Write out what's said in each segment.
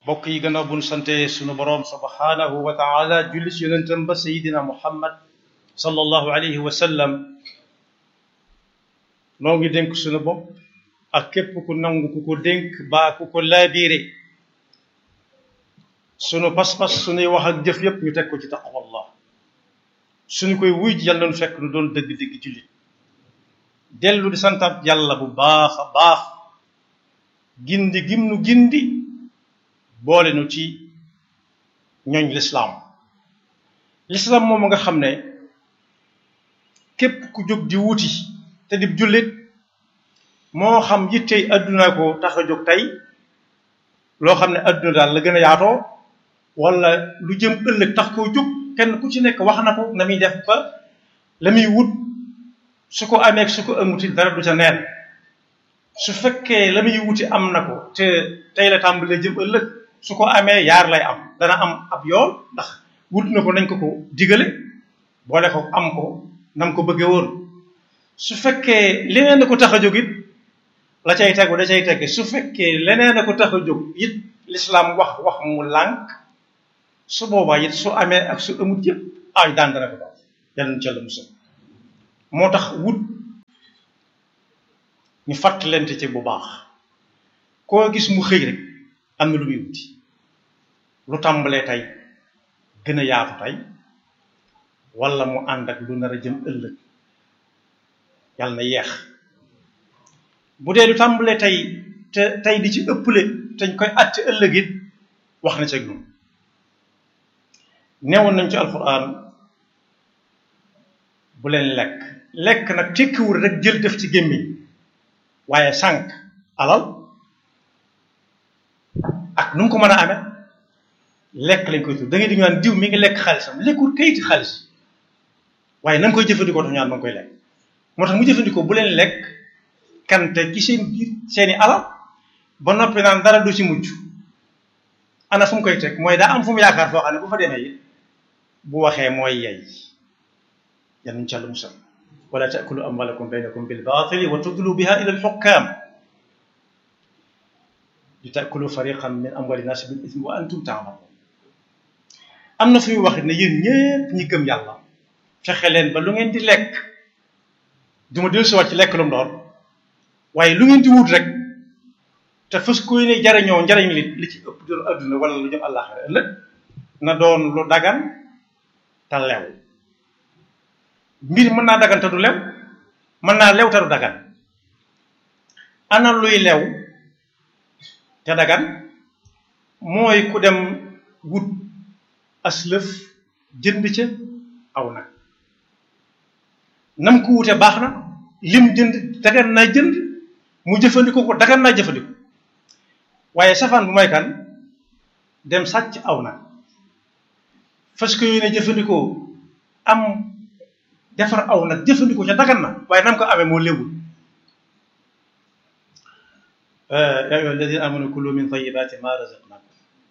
mbokk yi gannaaw bu ñu sante sunu boroom subhanahu wa taala julli si yonentam ba sayidina muhammad sallallahu alayhi wa sallam noo ngi dénk sunu bopp ak képp ku nangu ku ko dénk baa ku ko laabiire sunu pas-pas sunuy wax ak jëf yépp ñu teg ko ci taqwallah suñu koy wuy ji yàlla nu fekk nu doon dëgg-dëgg jullit dellu di santaat yàlla bu baax a baax gindi gim nu gindi boole nu ci ñooñ lislaam lislaam moom nga xam ne képp ku jóg di wuti te di jullit moo xam yittey adduna ko tax a jóg tey loo xam ne adduna daal la gën a yaatoo wala lu jëm ëllëg tax koo jóg kenn ku ci nekk wax na ko na muy def ba la muy wut su ko amee su ko amuti dara du ca neen su fekkee la muy wuti am na ko te tey la tàmbalee jëm ëllëg su ko amee yaar lay am dana am ab yool ndax wut na ko nañ ko ko digale boole ko am ko nam ko bëggee woon su fekkee leneen na ko tax a jóg it la cay tegu da cay tege su fekkee leneen na ko tax a jóg it lislaam wax wax mu lànk su boobaa it su amee ak su amut yëpp ay daan dana ko daal yal na ca la musal moo tax wut ñu fàttalante ci bu baax koo gis mu xëy rek am na lu muy wuti lu tàmbalee tey gën a yaatu tey wala mu ànd ak lu nar a jëm ëllëg yàlla na yeex bu dee lu tàmbalee tey te tey di ci ëpple te ñu koy àtte ëllëg it wax na ci ak ñun neewoon nañ ci alquran bu leen lekk lekk nag tekkiwul rek jël def ci gémmiñ waaye sànq alal ak nu mu ko mën a amee lekk lañ koy tudd da ngay di naan diw mi ngi lekk xaalisam lekkul kayiti xaalis waaye na nga koy jëfandikoo tax ñu naan ma ngi koy lekk moo tax mu jëfandikoo bu leen lekk kante ci seen biir seeni alal ba noppi naan dara du ci mujj ana fu mu koy teg mooy daa am fu mu yaakaar foo xam ne bu fa demee it bu waxee mooy yey yan nuñ càll musal wala taakulu amwalakum baynakum bil baatili wa tudlu biha ila al xukkaam li taakulu fariqan min amwali naasi bil ismi wa antum taalamun am na fu muy wax ne yéen ñépp ñi gëm yàlla fexe leen ba lu ngeen di lekk du ma dellu si waat ci lekk lu mu doon waaye lu ngeen di wut rek te fas koy ne jariñoo njariñ li li ci ëpp doon adduna wala lu jëm àllaaxira ëllëg na doon lu dagan te lew mbir mën naa dagan te du lew mën naa lew te du dagan ana luy lew te dagan mooy ku dem wut aslëf jënd ca aw nag nam ko wute baax na lim jënd dagan naa jënd mu jëfandikoo ko dagan naa jëfandikoo waaye safaan bu may kan dem sàcc aw nag fas ko yéene jëfandikoo am defar aw nag jëfandikoo ca dagan na waaye nam ko amee moo léwul yaa ayyuha alladina amanu kulu min tayyibati ma razaqnakum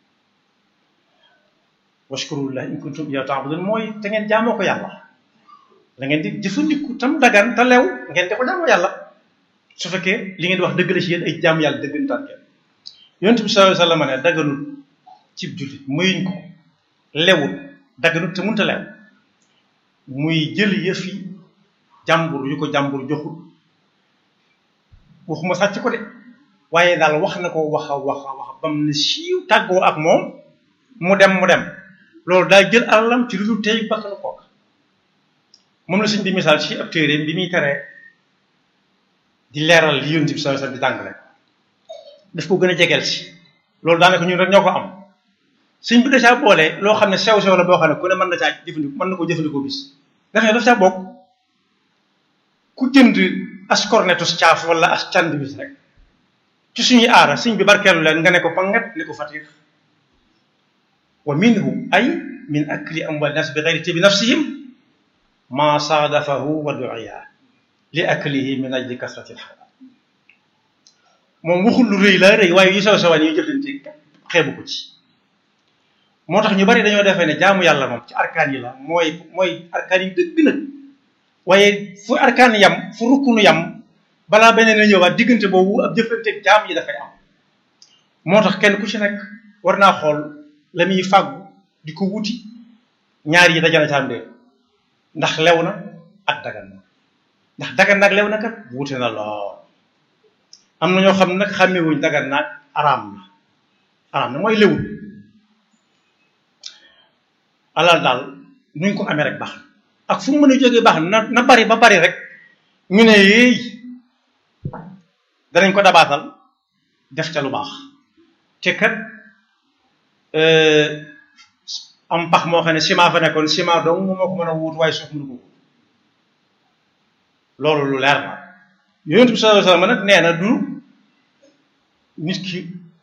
washkurullahi in kuntum iyyahu ta'budun mooy te ngeen jaamoo ko yàlla la ngeen di jëfandiku tam dagan te lew ngeen di ko jaamoo yàlla su fekkee li ngeen di wax dëgg la ci yéen ay jaam yàlla dëggantaan ngeen yonent bi sallallahu alayhi wa sallam ne daganul cib jullit muyuñ ko lewul daganut te munta lew muy jël yëfi jàmbur yu ko jàmbur joxul waxuma sàcc ko de waaye daal wax na ko wax a wax a wax bam ne siiw tàggoo ak moom mu dem mu dem loolu daal jël alalam ci lu dul tey bakkanu kooka moom la suñ di misaal ci ab téeréem bi muy teree di leeral li yonent bi sallallahu alayhi wa sallam di jàngale daf ko gën a jegeel si loolu daanaka ñun rek ñoo ko am suñ bi da caa boole loo xam ne sew sew la boo xam ne ku ne mën na caa jëfandikoo mën na ko jëfandikoo bis dafay daf caa bokk ku jënd as cornetus caaf wala as cand bis rek ci suñuy aara suñ bi barkeelu leen nga ne ko pangat ne ko fatir wa minhu ay min akli amwal nas bi gayri tibi nafsihim ma saadafahu wa duiya li aklihi min ajli kasrati lxalaal moom waxul lu rëy la rëy waaye yu sew sewaan yi jëflante xeebu ko ci moo tax ñu bari dañoo defee ne jaamu yàlla moom ci arkaan yi la mooy mooy arkaan yi dëgg nag waaye fu arkaan yam fu rukkunu yam balaa beneen a ñëwaat diggante boobu ab jëflanteeg jaam yi dafay am moo tax kenn ku ci nekk war naa xool la muy fàggu di ko wuti ñaar yi dajana ca am de ndax lew na ak dagan na ndax dagan nag lew na kat wuute na lool am na ñoo xam nag xàmmewuñ dagan naag araam na araam na mooy lewul alal daal nuñ ko amee rek baax na ak fu mu mën a jógee baax na na bari ba bari rek ñu ne yéey danañ ko dabaatal def ca lu baax te kat am pax moo xam ne ciment fa nekkoon ciment dong moo ko mën a wut waaye suuf mënu ko wut loolu lu leer la yonent bi sallallahu alayhi wasallam nag nee na du nit ki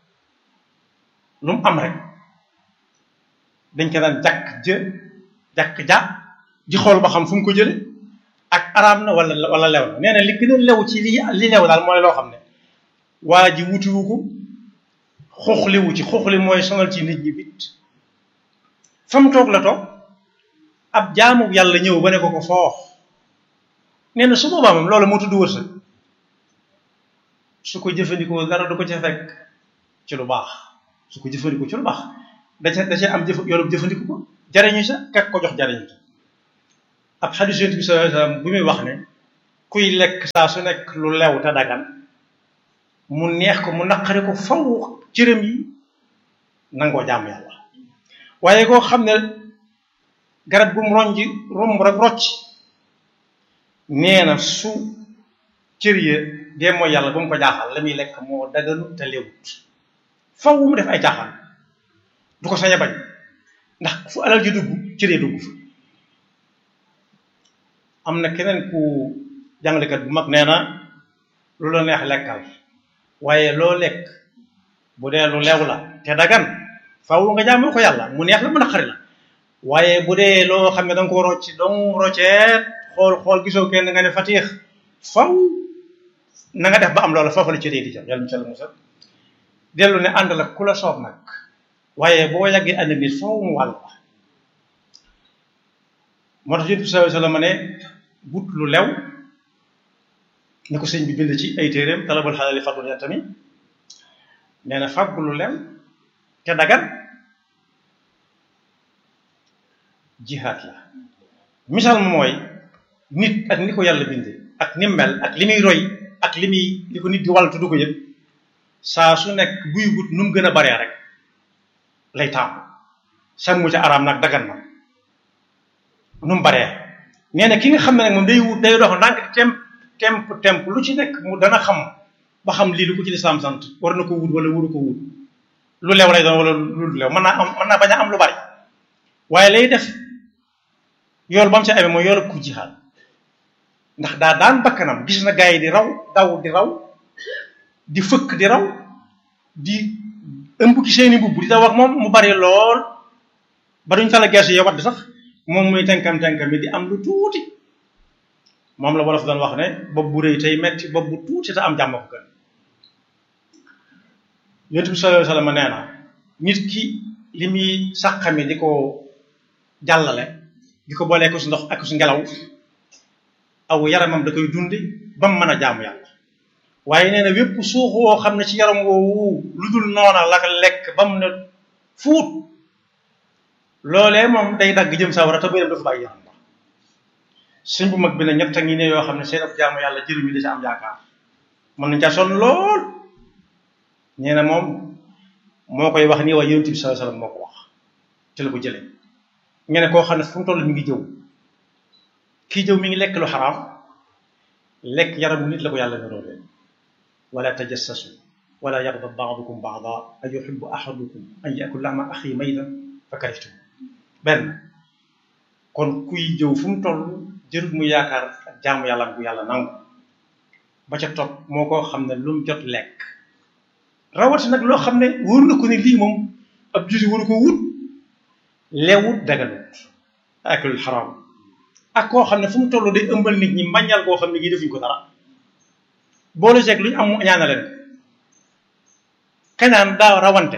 lu mu am rek dañ ko daan jàkk jë jàkk ja di xool ba xam fu mu ko jële ak araam na wala wala lew na nee na li gën a lew ci li li lew daal mooy loo xam ne waa ji wutiwu ko xooxliwu ci xooxli mooy sonal ci nit ñi bit fa mu toog la toog ab jaamu yàlla ñëw ba ne ko ko foox nee na su boobaa moom loolu moo tudd wërsëg su ko jëfandikoo dara du ko ca fekk ci lu baax su ko jëfandikoo ci lu baax da ca da ca am jëf yoonu jëfandiku ko jariñu sa kak ko jox jariñu sa ab xadiis Yonent bi sallallahu alayhi wasallam bu muy wax ne kuy lekk saa su nekk lu lew te dagan mu neex ko mu naqari ko faw cërëm yi nangoo jàmm yàlla waaye koo xam ne garab gu mu ronji romb rek rocc nee na su cër ya dee mooy yàlla ba mu ko jaaxal la muy lekk moo daganu te lewut faw mu def ay jaaxal du ko sañ a bañ ndax fu alal ji dugg cër ya dugg fa am na keneen ku jàngalekat bu mag nee na lu la neex lekkal waaye loo lekk bu dee lu lew la te dagan faaw nga jaamoo ko yàlla mu neex la mu naqari la waaye bu dee loo xam ne da nga ko rocc dong rocceet xool xool gisoo kenn nga ne fatiix faw na nga def ba am loola foofu la ci réy di jam yàlla musal musal dellu ne ànd la ku la soob nag waaye boo yàggee ànd nit faw mu wàll la moo tax yonent bi sallallahu alayhi wasallam ne wut lu lew ni ko sëñ bi bind ci ay téeréem talabul xalaali fadlu ya tamit nee na fàggu lu lew te dagan jihaad la misaal ma mooy nit ak ni ko yàlla bindee ak ni mel ak li muy roy ak li muy li ko nit di wàll tudd ko yëpp saa su nekk buy wut nu mu gën a baree rek lay taamu sàmmu ca araam nag dagan na nu mu baree nee na ki nga xam ne nag moom day wut day dox ndànk temp temp temp lu ci nekk mu dana xam ba xam lii lu ko ci lislaam sant war na ko wut wala wuru ko wut lu lew lay doon wala lu lew mën naa am mën naa bañ a am lu bari waaye lay def yool ba mu ci amee mooy yool ku jihaad ndax daa daan bakkanam gis na gaa yi di raw daw di raw di fëkk di raw di ëmb ci seeni mbubb di daw ak moom mu bari lool ba duñ tala geesu yow wadd sax moom muy tenkam tenkam bi di am lu tuuti moom la wolof doon wax ne bopp bu rëy tey metti bopp bu tuuti te am jàmm ko gën yonent bi sallallahu alayhi wasallam nee na nit ki li muy sàqami di ko jàllale di ko boolee ko su ndox ak su ngelaw aw yaramam da koy dundi ba mu mën a jaamu yàlla waaye nee na wépp suux woo xam ne ci yaram woowu lu dul noona la lekk ba mu ne fuut loolee moom day dagg jëm sawara te bëyam dafa bàyyi yaram ba suñ bu mag bi ne ñett a ngi ne yoo xam ne seen ab jaamu yàlla jëriñu da ci am yaakaar mën nañ caa sonn lool nee na moom moo koy wax nii waaye yonent bi sallallahu alayhi wasallam moo ko wax ci la ko jëlee nga ne koo xam ne fu mu toll mi ngi jëw kii jëw mi ngi lekk lu xaraam lekk yaramu nit la ko yàlla niroole wala tajassasu wala yaghdab ba'dukum ba'dan an yuhibbu ahadukum an ya'kula lahma akhihi maytan fa karihtum benn kon kuy jëw fu mu toll jërut mu yaakaar ak jaamu yàlla bu yàlla nangu ba ca topp moo koo xam ne lu mu jot lekk rawati nag loo xam ne wóor na ko ne lii moom ab julli waru ko wut leewut daganut akul xaraam ak koo xam ne fu mu toll day ëmbal nit ñi mbañal koo xam ne gii defuñ ko dara boole seeg lu ñu am ñaana leen kañaan daa rawante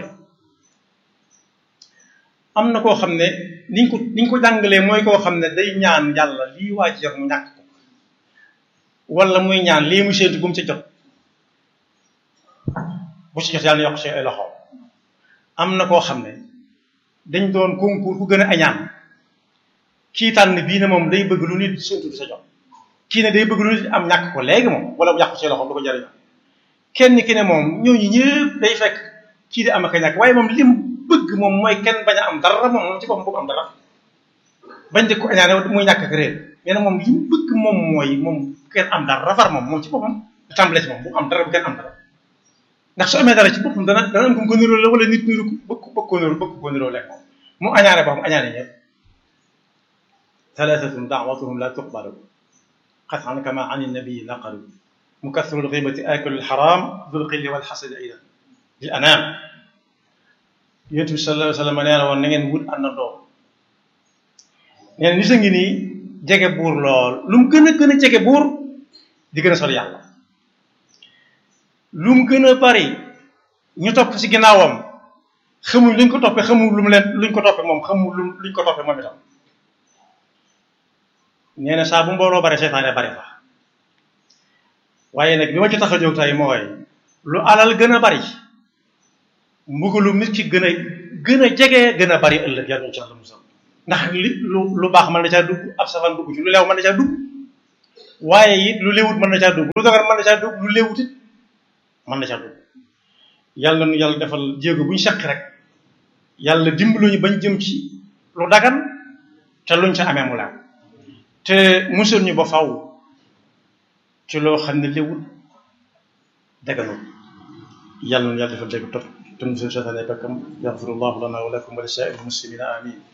am na koo xam ne niñ ko niñ ko jàngalee mooy koo xam ne day ñaan yàlla lii waa ci yor mu ñàkk ko wala muy ñaan lii mu séentu bu mu ca jot bu ci jot yàlla yokk ci ay loxo am na koo xam ne dañ doon concours ku gën a añaan kii tànn bii ne moom day bëgg lu nit séntu di sa jox kii ne day bëgg lu nit am ñàkk ko léegi moom wala mu yàqu ci loxo du ko jariñoo kenn ki ne moom ñooñu ñëpp day fekk kii di am ak a ñàkk waaye moom lim bëgg moom mooy kenn bañ a am dara moom moom ci boppam bu am dara bañ di ko añaane muy ñàkk ak réer nee na moom lim bëgg moom mooy moom kenn am dara far moom moom ci boppam du tàmbale ci moom bu am dara bu kenn am dara ndax su amee dara ci boppam dana dana am ko niroo la wala nit niru bëgg bëgg ko niroo bëgg ko niroo lekk moom mu añaane boppam añaane ñëpp thalathatun da'watuhum la tuqbalu qat'an kama an nabii naqalu mukathiru lghibati akilu lxaram dul qilli wal xasadi aydan lil anam yonent bi sallallahu alayhi wa sallam nee na woon na ngeen wut àndandoo nee na nit a ngi nii jege buur lool lu mu gën a gën a jege buur di gën a sori yàlla lu mu gën a bari ñu topp ci ginnaawam xamuñ luñ ko toppee xamuñ lu mu leen luñ ko toppee moom xamuñ lu luñ ko toppee moom itam nee na saa bu mbooloo bare seytaane bari fa waaye nag bi ma ci tax a jóg tey mooy lu alal gën a bari mbugalu nit ki gën a gën a jege gën a bari ëllëg yàlla ci àlla musal ndax li lu lu baax mën na caa dugg ab safan dugg ci lu leew mën na caa dugg waaye it lu léewut mën na caa dugg lu dagar mën na caa dugg lu léewut it mën na caa dugg yàlla nu yàlla defal jéego bu ñu seq rek yàlla dimbalu ñu bañ jëm ci lu dagan te luñ ca amee mu leew te musal ñu ba faw ci loo xam ne léewut daganul yàlla nu yàlla defal dégg topp te musal seytaane bakkam yaxfirullahu lana wa lakum wa li saa'iril muslimina amin